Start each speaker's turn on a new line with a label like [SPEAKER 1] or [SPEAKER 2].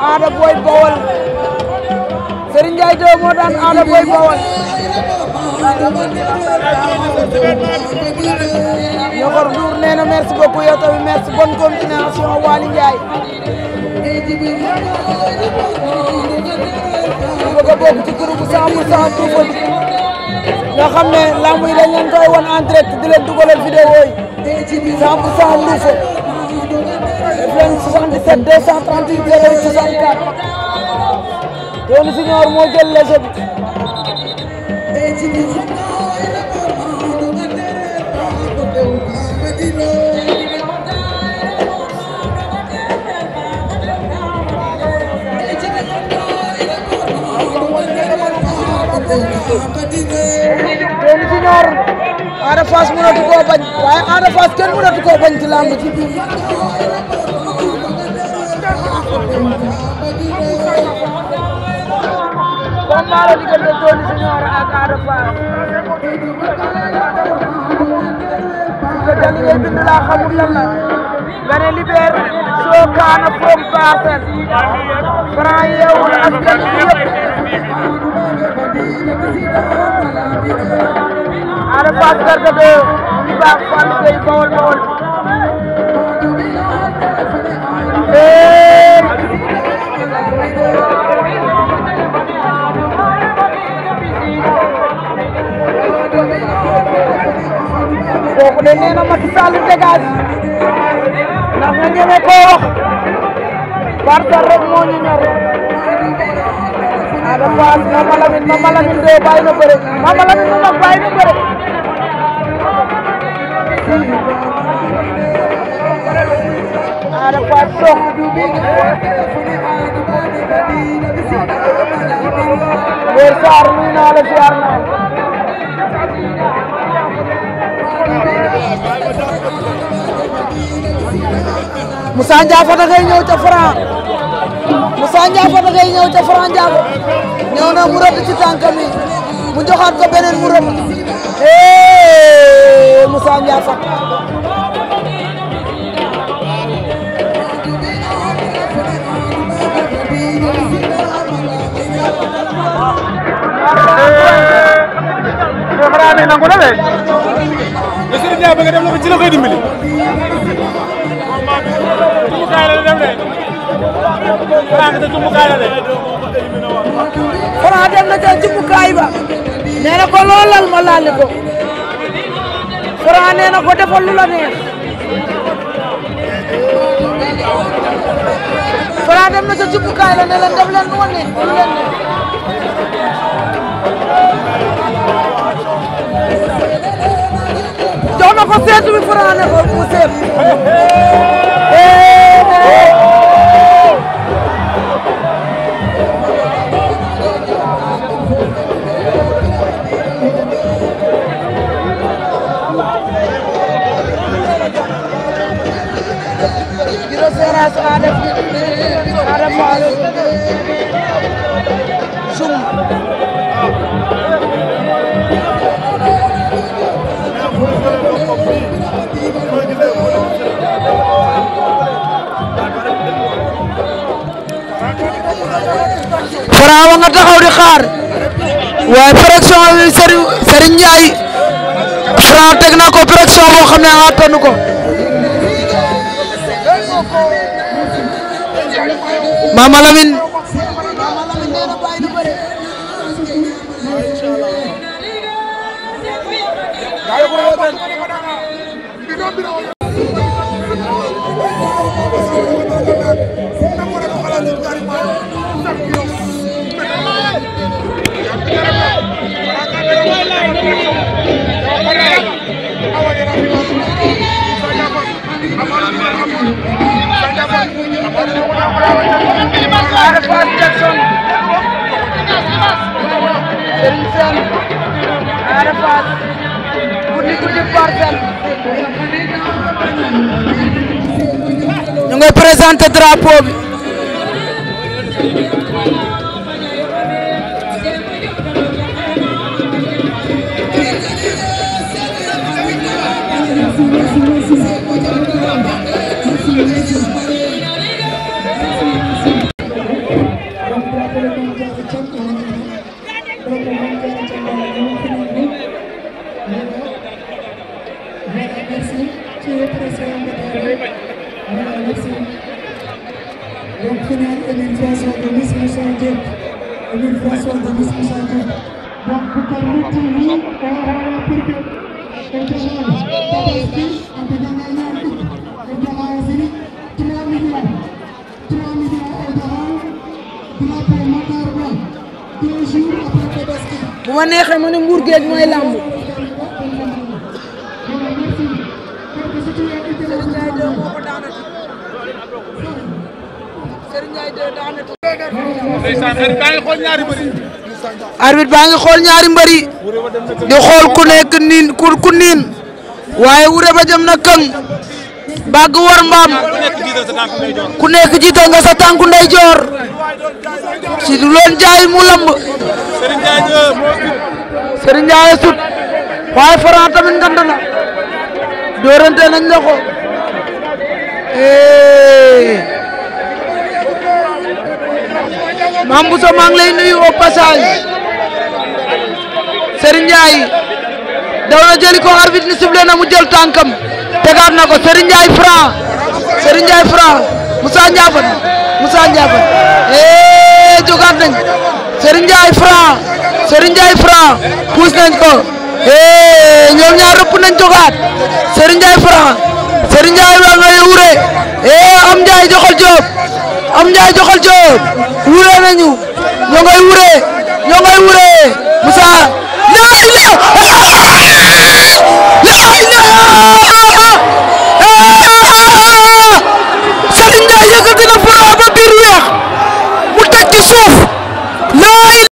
[SPEAKER 1] Ada Boy Bawol Serigne Ndiaye do moo daan Ada Boy Bawol Ñoxor Ndour nee na merci beaucoup yow tamit merci bonne continuation Waly Ndiaye bëgg a bokk ci groupe 100 pour 100 Touba bi nga xam ne lamb yi dañ leen koy won en direct di leen dugalal vidéo yi 100 pour 100 Touba def leen 77 238 08 64 Tony Junior moo jël léger bi Tony Junior Ada Fass mënatu koo bañ waaye Ada Fass kenn mënatu koo bañ ci lamb ci combat la diggante Tony Junior ak Ada Fass nga jëli ngay bind laa xamul lan la nga ne libère soo kaana from Parcelles Franc yeewul askan bi yëpp Ada Fass Garga de ñu baax Fallou Gueye Bawol Bawol kooku de nee na Macky Sall dégage ndax nga ñeme koo wax Parcelles rek moo ñu ñor Ada Fass Mama Lamine Mama Lamine de bàyyi na bëre Mama Lamine mu mag bàyyi na bëre Ada Fass sox Weer Sarr nuyu naa la ziar naa Moussa Ndiafa da ngay ñëw ca Franc Moussa Ndiafa da ngay ñëw ca Franc Ndiafa ñëw na mu rëdd ci tànkam yi mu joxaat ko beneen mu rëdd eh Moussa Ndiafa
[SPEAKER 2] Franc ne nangu na de le Serigne Ndiaye bëgg dem na ko ci la koy dimbali tumbukaay la dem de Franc te tumbukaay la de
[SPEAKER 1] Franc dem na ca jumbukaay ba nee na ko loolal ma laal ko Franc nee na ko defal lu la neex Franc dem na ca jumbukaay la ne leen def leen nu ma neex lu leen neex jox na ko seetu bi Franc ne ko mu seet Giro Seras Ada Ada Fass Zoum Franc wa nga taxaw di xaar waaye pression bi Serigne Serigne Ndiaye Franc teg na ko pression boo xam ne attanu ko Mama Lamine Ada Fass Jackson Serigne Sène Ada Fass guddi guddi Parcelles ñu ngay présenté drapeau bi
[SPEAKER 3] finale Emile François Gomis Moussa Diop Emile François Gomis Moussa Diop donc pour que nous tous nous on va pour que on demande Tabaski en bedana ñaar fukk o jaxa aussi 3 millions 3 millions o jaxa drapeau Matar Ba deux jours après Tabaski
[SPEAKER 1] bu ma neexee ma ne Mbour Géej mooy làmb Serigne Ndiaye 2 moo ko daanati Serigne Ndiaye 2 daanati
[SPEAKER 2] ndeysaan xarit baa ngi xool ñaari bëri
[SPEAKER 1] arbitre baa ngi xool ñaari mbëri di xool ku nekk niin ku ku niin waaye wure ba jëm na këng bàgg war mbaam
[SPEAKER 2] ku nekk jiital sa tànk ngay jox
[SPEAKER 1] ku nekk jiital nga sa tànku ndeyjoor si du leen jaay mu lamb
[SPEAKER 2] Serigne Ndiaye 2 moo sut
[SPEAKER 1] Serigne Ndiaye sut waaye Franc tamit ngand na doorante nañ la ko eh Mame Bousso maa ngi lay nuyu au passage Serigne Ndiaye daw na jëli ko arbitre ni sifflé na mu jël tànkam tegaat na ko Serigne Ndiaye Franc Serigne Ndiaye Franc Moussa Ndiafat Moussa Ndiafat eh jogaat nañ Serigne Ndiaye Franc Serigne Ndiaye Franc puus nañ ko eh ñoom ñaar rëpp nañ jogaat Serigne Ndiaye Franc Serigne Ndiaye wa ngay wure eh am Ndiaye joxal Diop am Ndiaye joxal Diop wure nañu ñoo ngay wure ñoo ngay wure Moussa la ilaha la ilaha Serigne Ndiaye yëkkati na Franc ba biir weex mu teg ci suuf